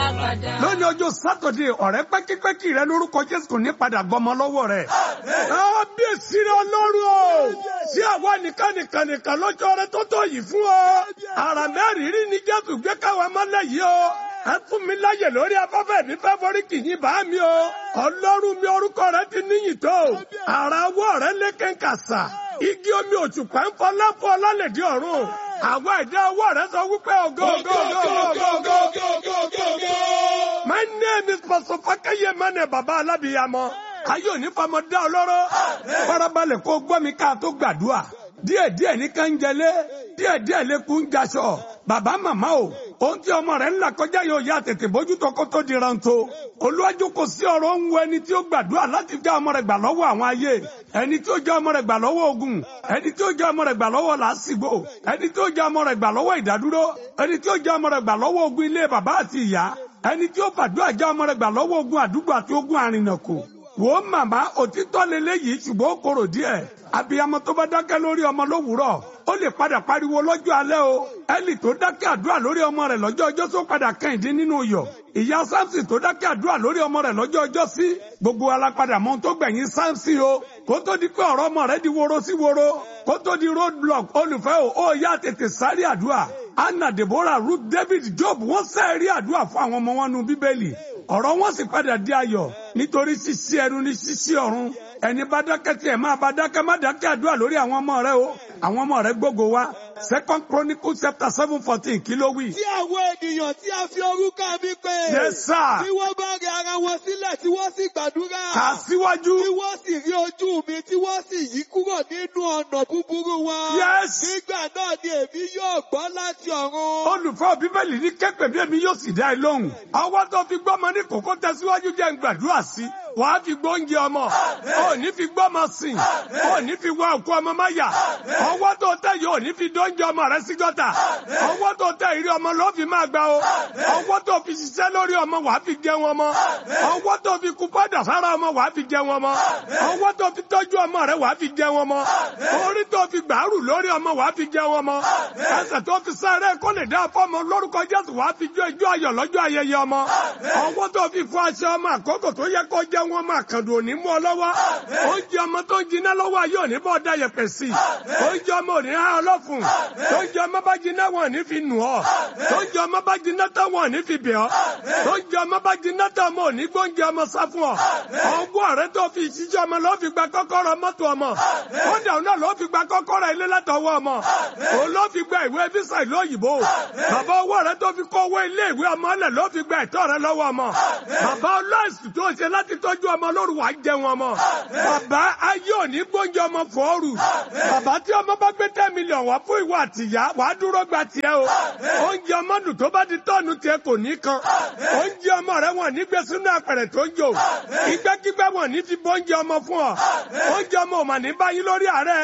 lónìí ọjọ́ sátọ̀dé ọ̀rẹ́ pẹ́kípẹ́kí rẹ lórúkọ jésù kò ní padà gbọmọ lọ́wọ́ rẹ̀. kábíyèsí rẹ ọlọ́run o sí àwa nìkan nìkan nìkan lọ́jọ́ rẹ tó tó yìí fún ọ. àrà mẹ́rin rí ni jésù gbé káwa mọ́lẹ̀ yìí o. ẹ fún mi láyè lórí afẹ́fẹ́ mi fẹ́ forí kìyìn bá mi o. ọlọ́run mi orúkọ rẹ ti níyìn tó. àrà wọ́ rẹ lékè kàsà. igi omi òtùpá ń fọlá fún ọlálẹ̀dí ọ̀run. àwọn ẹ̀dá ọwọ́ rẹ sọ wípé ògo ògo ògo ògo ògo. My name is Pastor Fakaye Mane Baba Alábìyamọ. Ayé òní famọ dá ọlọ́rọ̀. Farabalẹ̀ kó gbọ́ mi ká tó gbàdúrà. Díẹ̀ díẹ̀ ní ká ń jẹlé. Díẹ̀ díẹ̀ lè kún jaṣọ. Bàbá màmá o. Ohun tí ọmọ rẹ̀ ń là kọjá yóò yá tètè bójútó kó tó di rántó. Olúwájú kò sí ọ̀rọ̀ ń wo ẹni tí ó gbàdúrà láti já ọmọ rẹ̀ gbà lọ́wọ́ àwọn ayé. Ẹni tí ó já ọmọ rẹ̀ gbà lọ́wọ́ ogun. Ẹni tí ó já ọmọ rẹ̀ gbà lọ́wọ́ làásìgbò. Ẹni tí ó já ọmọ rẹ̀ gbà lọ́wọ́ ìdádúró. Ẹni tí ó já ọmọ rẹ̀ gbà lọ́wọ́ ogun ilé bàbá àti ìyá ẹni tí ó fàdúrà já ọmọ rẹ̀ gbà lọ́wọ́ ogun àdúgbò àti ogun àrìnàkò wò ó màmá òtítọ́ lélẹ́yìí ṣùgbọ́n ó korò díẹ̀ abiyamọ tó bá dákẹ́ lórí ọmọ lówùúrọ̀ ó lè padà pariwo lọ́jọ́ alẹ́ o ẹlì tó dákẹ́ àdúrà lórí ọmọ rẹ̀ lọ́jọ́ ọjọ́ tó padà kẹ́hìndín nínú yọ̀ ìyá samson tó dákẹ́ àdúrà lórí ọmọ rẹ̀ lọ́jọ́ ọjọ́ sí gbogbo alápadà mọ́ tó gbẹ̀yìn samson o kó tó di pé ọ̀rọ̀ ọmọ rẹ̀ di woro sí woro kó tó di road block olùfẹ́ o ó yá tètè sáré àdúrà anna deborah ruth david job wọ́n sẹ́ẹ̀rí àdúrà fún àwọn ọmọ wọn nu bíbélì ọ̀rọ̀ wọn sì padà di ayọ̀ nítorí ṣíṣí ẹnu ní ṣíṣí ọ̀run ẹni bá dákẹ́ tiẹ̀ máa bá dákẹ́ má dákẹ́ àdúrà lórí àwọn ọmọ rẹ o àwọn ọmọ rẹ gbogbo wa second chronicles chapter seven fourteen kí ló wí. tí àwọn ènìyàn tí a fi orúkọ mi pè. yes sir. tí wọ́n bá rẹ ara wọn sílẹ̀ tí wọ́n sì gbàdúrà. kà á síwájú. tí wọ́n sì rí ojú mi tí wọ́n sì yí kúrò nínú ọ̀nà búburú wọn. yes. nígbà náà ni èmi yóò gbọ́ láti ọ̀run. olùfẹ́ bíbélì ní kẹ́pẹ́ bí èmi yóò sì dá ẹ lóhùn. ọwọ́ tó fi gbọ́mọ ní kókó tẹ̀síwájú jẹ́ ń gbàdúrà sí wàá fi gbóúnjẹ ọmọ ò ní fi gbọ́mọ sìn ò ní fi wá òkú ọmọ má yà ọwọ́ tó tẹ̀ yìí ò ní fi dóúnjẹ ọmọ rẹ sí gọ́tà ọwọ́ tó tẹ̀ ìrí ọmọ ló fi máa gbà o ọwọ́ tó fi ṣiṣẹ́ lórí ọmọ wàá fi jẹ wọn mọ́ ọwọ́ tó fi kú padà sára ọmọ wàá fi jẹ wọn mọ́ ọwọ́ tó fi tọ́jú ọmọ rẹ wàá fi jẹ wọn mọ́ orí tó fi gbàrú lórí ọmọ wàá fi jẹ wọn mọ́ ẹsẹ̀ tó fi sáré kó lè dá fọ́mọ lórúkọ Jésù wàá fi jó ijó ayọ̀ lọ́jọ́ ayẹyẹ ọmọ ọwọ́ tó fi fọ aṣọ ọmọ àkókò tó yẹ kó jẹ wọn máa kàdùn òní mú ọ lọ́wọ́ oúnjẹ ọmọ tó ń jiná lọ́wọ́ ayé òní bọ́ da yẹpẹ̀ sí oúnjẹ ọmọ òní há ọlọ́fun oúnjẹ ọmọ bá jiná wọn ní fi nù ọ oúnjẹ ọmọ bá jiná tán wọn ní fi bẹ̀ ọ oúnjẹ ọmọ bá jiná tán ọmọ òní gbóúnjẹ ọmọ sá fún ọ ọwọ́ rẹ tó fi ìṣíjọ ọmọ ló fi gba kọ́kọ́rọ́ mọ́tò ọmọ kódà náà ló fi gba kọ́kọ́rọ́ ilé látọwọ́ ọmọ òun ló fi gba ìwé físà ìlú òyìnbó bàbá ọwọ́ rẹ tó fi kó owó ilé ìwé ọmọ lẹ̀ ló fi gba ẹ̀tọ́ rẹ lọ́wọ́ ọmọ bàbá ọlọ́ọ̀sì tó ṣe láti tọ́jú ọmọ lóru wàá jẹun ọmọ bàbá ayé òní gbóúnjẹ ọmọ fọ́ọ̀rù bàbá tí ọmọ bá gbé ten million wá fún ìwọ àtìyá wàá dúró gba tiẹ̀ o oúnjẹ ọmọ dùn tó bá di tọ́ọ̀nù tiẹ̀ kò ní kan oúnjẹ ọmọ rẹ wọn ní gbé sínú àpẹrẹ tó ń jò ìgbẹ́kígbẹ́ wọn ní fi bóúnjẹ ọmọ fún ọ oúnjẹ ọmọ ò mà ní báyìí lórí àárẹ̀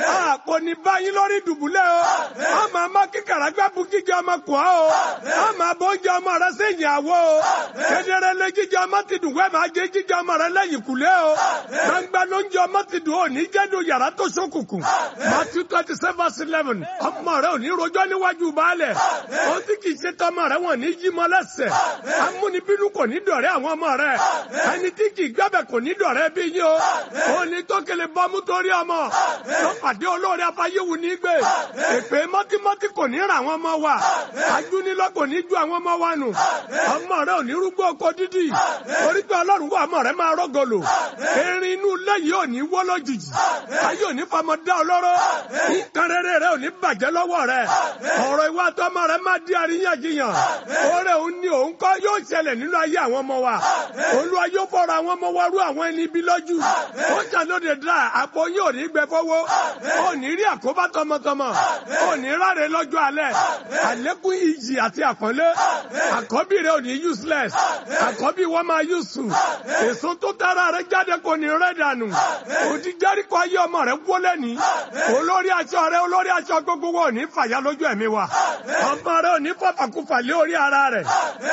kò ní báyìí lórí dùbúlẹ̀ o a máa má kíkàrà gbábù jíjẹ ọmọ kù ọ́ o a máa bóúnjẹ ọmọ rẹ sí ìyàwó o kedere lé jíjẹ ọmọ ti dùn wẹ́ẹ̀ máa jẹ jíjẹ ọmọ rẹ lẹ́yìn kùlé o gbangba ló ń jẹ ọmọ ti dùn ó ní jẹ́nu yàrá tó ṣókùnkùn Matthew twenty seven verse eleven ọmọ rẹ ò ní rojọ́ níwájú baálẹ̀ ó sì kì í ṣe tọmọ rẹ wọn ní yí mọ́ lẹ́sẹ̀ amúnibínú kò ní dọ̀rẹ́ àwọn ọmọ rẹ ẹni tí kì í gbẹ́bẹ̀ kò ní dọ̀rẹ́ bí yín o ó ní tó kele bọ́mú torí ọmọ tó pàdé olóore afáyéwu ní gbé èpè mọ́tímọ́tí kò ní ra àwọn ọmọ wa ajúnilọ́ kò ní ju àwọn ọmọ wa nù ọmọ rẹ ò ní rúgbó oko dídì orí pé ọlọ́run wà ọmọ rẹ máa rọ́gọlò erin inú ilé yìí ò ní wọ́ lójijì ayé ò ní famọ dá ọlọ́rọ̀ nǹkan rere rẹ ò ní bàjẹ́ lọ́wọ́ rẹ ọ̀rọ̀ ìwà àtọmọ rẹ máa di àríyànjiyàn oore òun ni òun kọ́ yóò ṣẹlẹ̀ nínú ayé àwọn ọmọ wa olúwa yóò fọ̀rọ̀ àwọn ọmọ wa rú àwọn ẹni bí lójú ó ṣàlóde dá àpò yóò ní gbẹ fọwọ́ ó ní rí àkóbá tọmọtọmọ ó ní ráre lọ́jọ́ alẹ́ àlékún ìjì àti àpọ́nlé àkọ́bí rẹ ò ní useless àkọ́bí wọn máa useful èso tó tara rẹ jáde kò ní rẹ dànù òdi járíkọ ayé ọmọ rẹ wọlé ní olórí aṣọ rẹ olórí aṣọ gbogbo wọn ò ní fàyà lójú ẹ̀mí wa ọmọ rẹ ò ní fàfàkùfà lé orí ara rẹ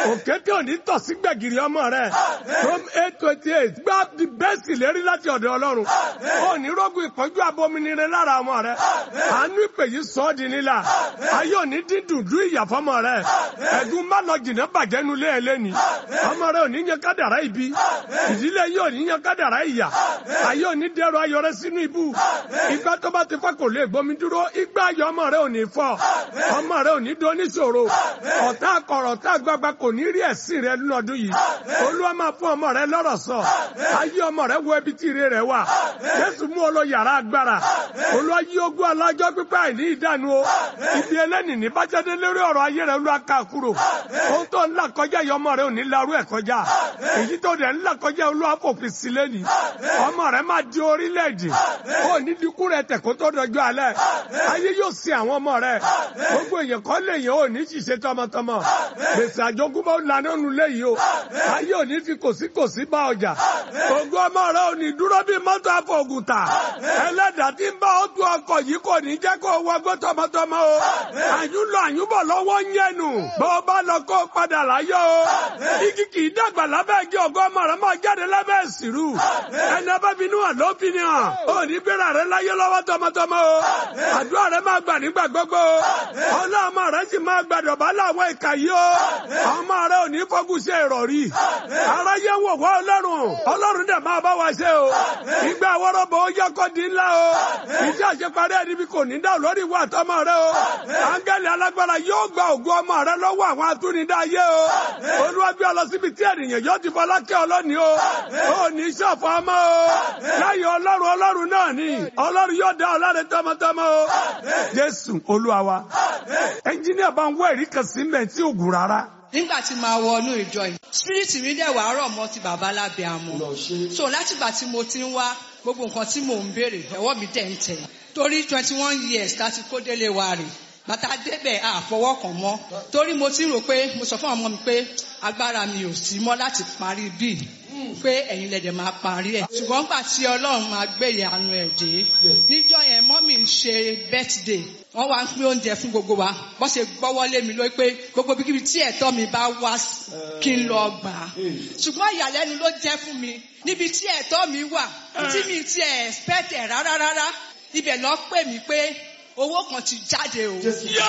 òkété òní tọ̀ sí gbẹ̀gìrì ọmọ rẹ̀ from eight twenty eight gbá the best ìlérí láti ọ̀dọ̀ ọlọ́run òní rógun ìpọ́njú abominire lára ọmọ rẹ̀ àánú ìpè yìí sọ ọ́ di nílà ayé òní dídùn dú ìyàfọ́mọ rẹ̀ ẹ̀dùn má lọ jìnnà bàjẹ́ nulẹ̀ ẹlẹ́ni ọmọ rẹ̀ òní yan kádàrá ibi ìdílé yìí òní yan kádàrá ìyà ayé òní dẹrọ ayọrẹ sínú ibú ìgbà tó bá ti fọ́ kò lè gbomi dúró ìgbà ayọ̀ ọmọ rẹ̀ òní fọ́ ọmọ rẹ̀ òní dún oníṣòro ọ̀tá akọ̀rọ̀ ọ̀tá àgbàgbà kò ní rí ẹ̀sìn rẹ̀ nínú ọdún yìí olúwa máa fún ọmọ rẹ̀ lọ́rọ̀ sọ ayé ọmọ rẹ̀ wo ibi tí ire rẹ̀ wà jésù mú ọ lọ yàrá agbára olúwa yí ogún alájọ́ pípẹ́ àìní ìdánu o ibi ẹlẹ́nì ní bájáde lórí ọ̀rọ̀ ayé rẹ̀ olúwa ká kúrò ohun tó ń là kọjá yìí ọmọ rẹ̀ ò ní larú ẹ̀ kọjá èyí tó dẹ̀ ń là kọjá olúwa fòfin sí lẹ́nìí ọmọ rẹ̀ máa di orílẹ̀-èdè ó ní dínkù rẹ̀ tẹ̀ kó tó dọjọ́ alẹ́ ayé yóò sin àwọn ọmọ rẹ̀ gbogbo èèyàn kọ́ lè yàn ó ní ṣiṣẹ́ tọmọtọmọ gbèsè àjogúnbá ó lanà nù léyìí o ayé ò ní fi kòsíkòsí bá ọjà ògùn ọmọ rẹ̀ ò ní dúró bí mọ́tò àfọ̀gùtà ẹlẹ́dàá tí ń bá ó tu ọkọ̀ yìí kò ní jẹ́ kó wọgbó tọmọtọmọ o àyúnlọ àyúnbọ̀ lọ́wọ́ ń yẹnu bó o bá lọ kó o padà láyọ̀ o igi kì í dàgbà lábẹ́ igi ọgọ́ ọmọ rẹ̀ máa jáde lábẹ́ ìsìrú ẹni ọba bínú hàn ló fi ni hàn ó ní gbéra rẹ̀ láyé lọ́wọ́ tọmọtọmọ o àdúrà rẹ̀ máa gbà nígbà gbogbo o ọlọ́mọ rẹ̀ sì máa gbàdọ̀ bá láwọn ìkà yìí o ọmọ rẹ̀ ò ní fọ́gùn ṣe ìrọ̀rí aráyé wò wá ọlọ́run ọlọ́run dẹ̀ máa bá wa ṣe o ìgbà wọ́rọ́bọ̀ ó yẹ kó di ńlá o iṣẹ́ àṣeparí ẹni bí kò ní dá lórí ìwà àtọmọ rẹ o áńgẹ́lì alágbára yóò gba ògùn ọmọ rẹ lọ́wọ́ àwọn atúnidá ayé o olúwa gbé ọ lọ síbi tí ènìyàn yóò ti fọlákẹ́ ọlọ́ni o ò ní ṣọ̀fọ̀ ọmọ o lẹ́yìn ọlọ́run ọlọ́run náà ni ọlọ́run yóò dá ọlọ́run tọmọtọmọ o jésù olúwa wa ẹnjíníà bá ń wọ ẹ̀rí kan sí mẹ́ tí ò gùn rárá nígbà tí máa wọnú ìjọ yìí spirit mi dẹ̀ wá rọ̀ mọ́ ti bàbá lábẹ́ àmọ́ so látìgbà tí mo ti ń wá gbogbo nǹkan tí mò ń béèrè ẹ̀wọ́ mi dẹ̀ ń tẹ̀ torí twenty one years láti kó délé wa rè bàtà débẹ̀ àfọwọ́ kàn mọ́ torí mo ti rò pé mo sọ fún ọmọ mi pé agbára mi ò sí mọ́ láti parí bíi pé ẹ̀yin lẹ̀dẹ̀ máa parí ẹ̀ ṣùgbọ́n gbà tí ọlọ́run máa gbé ìyanu ẹ̀ dé níjọ́ yẹn mọ́mì ń ṣe birthday wọ́n wá ń pín oúnjẹ fún gbogbo wa bọ́n ṣe gbọ́wọ́ lé mi lórí pé gbogbo bíkíbi tí ẹ̀tọ́ mi bá wá kí n lọ gbà á ṣùgbọ́n ìyàlẹ́nu ló jẹ́ fún mi níbi tí ẹ̀tọ́ mi wà tí mi ti expect ẹ̀ rárá rárá ibẹ̀ lọ pè mí pé owó kan ti jáde o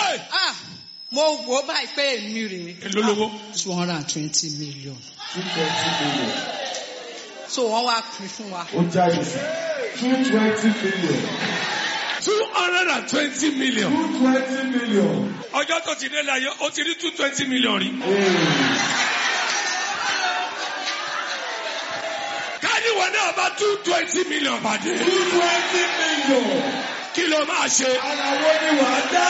ah mo wò ó báyìí pé èmi rèé èló lówó. two hundred and twenty million two twenty million. so wọ́n wá pín fún wa. ó jáde sí two twenty million. two hundred and twenty million. two twenty million. ọjọ́ tó ti dé láyé ó ti rí two twenty million rí. káníwọ̀ náà bá two twenty million pàdé. two twenty million. kí ló máa ṣe. ara wo ni wàá dá.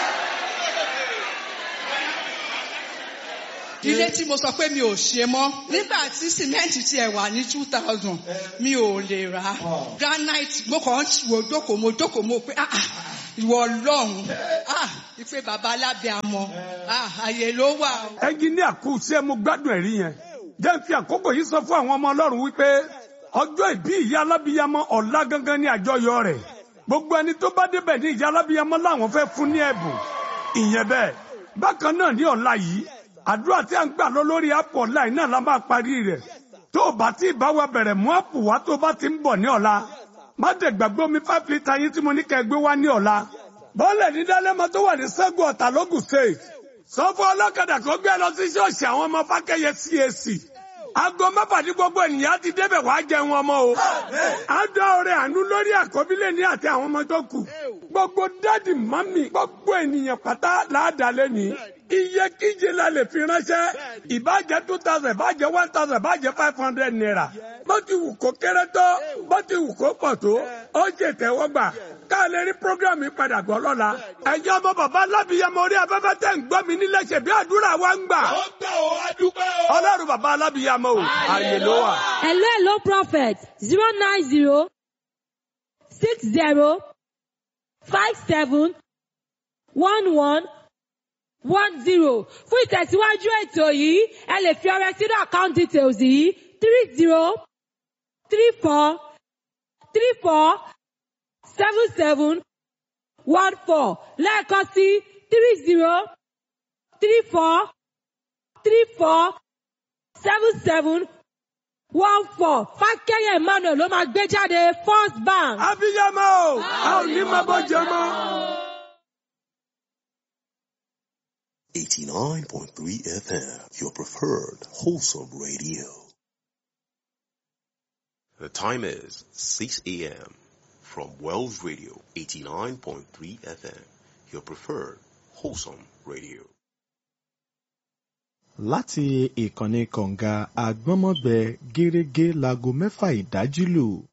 ilé tí mo sọ pé mi ò ṣe mọ́ nígbà tí sìmẹ́ǹtì tiẹ̀ wà ní two thousand mi ò lè rà á granite mo kàn ń wò jókòó mo jókòó mo pé ah ah, ìwọ ọlọ́run ah ìpè bàbá alábẹ́ àmọ́ ah àyè ló wà o. ẹnjíníà kù sí ẹ mo gbádùn ẹ̀rí yẹn jẹ́ n fi àkókò yìí sọ fún àwọn ọmọ ọlọ́run wípé ọjọ́ ìbí ìyá alábíyamọ ọ̀la gangan ní àjọyọ̀ rẹ̀ gbogbo ẹni tó bá débẹ̀ ní ìyá alábíyamọ làwọn fẹ́ fún ní ẹ̀bùn ìyẹn bẹ́ẹ̀ bákan náà ní ọ̀la yìí àdúrà tí a ń gbà lọ lórí apple online náà la máa parí rẹ̀ tó o bá tí ì bá wa bẹ̀rẹ̀ mú apple wá tó o bá ti ń bọ̀ ní ọ̀la má dẹ̀ gbàgbé omi five litre yín tí mo ní kẹ́ ẹ gbé wá ní ọ̀la bọ́ọ̀lẹ̀ ní dálẹ́mọ tó wà ní sẹ́gun ọ̀tà lógùn state sọ fún ọlọ́kadà kó gbé lọ sí ṣọ́ọ̀ṣì àwọn ọmọ fákẹ́yẹ CAC aago mẹ́fà ní gbogbo ènìyàn ti débẹ̀ wá jẹun ọmọ o àdó ọrẹ àánú lórí àkọ́bílẹ̀ ní àti àwọn ọmọ tó kù gbogbo dáàdì mọ́mì gbogbo ènìyàn pátá láàdálẹ́ ní iye kíje la lè fi ránṣẹ́ ìbàjẹ́ two thousand ìbàjẹ́ one thousand ìbàjẹ́ five hundred naira bó ti wù kó kéré tó bó ti wù kó pọ̀ tó ó ṣe tẹ́wọ́gbà ká lè rí program yìí padà gbọ́ lọ́la ẹ̀yin ọmọ bàbá alábìyamọ orí afẹ́fẹ́ tẹ̀ ń gbọ́ mi nílẹ̀ ṣe bí àdúrà wa ń gbà ó gbà ó adúpẹ́ o. ọlọ́run bàbá alábìyamọ o àyè ló wà. Hello, hello, prophet. Zero nine zero six zero five seven one one one zero. Fún ìtẹ̀síwájú ètò yìí, ẹ lè fi ọrẹ sínú account details yìí three zero three four three four seven seven one four lẹ́ẹ̀kan sí three zero three four three four seven seven one four fákẹ́yẹ̀ emmanuel ló máa gbé jáde first bank. abiyamọ o a ò ní máa bọ́ jẹ mọ́. 89.3 FM, your preferred wholesome radio. The time is 6 a.m. from Wells Radio 89.3 FM, your preferred wholesome radio. láti ìkànnì kọ̀ǹga àgbọ́nmọ́gbẹ gẹ́rẹ́gẹ́ láago mẹ́fà ìdájí lù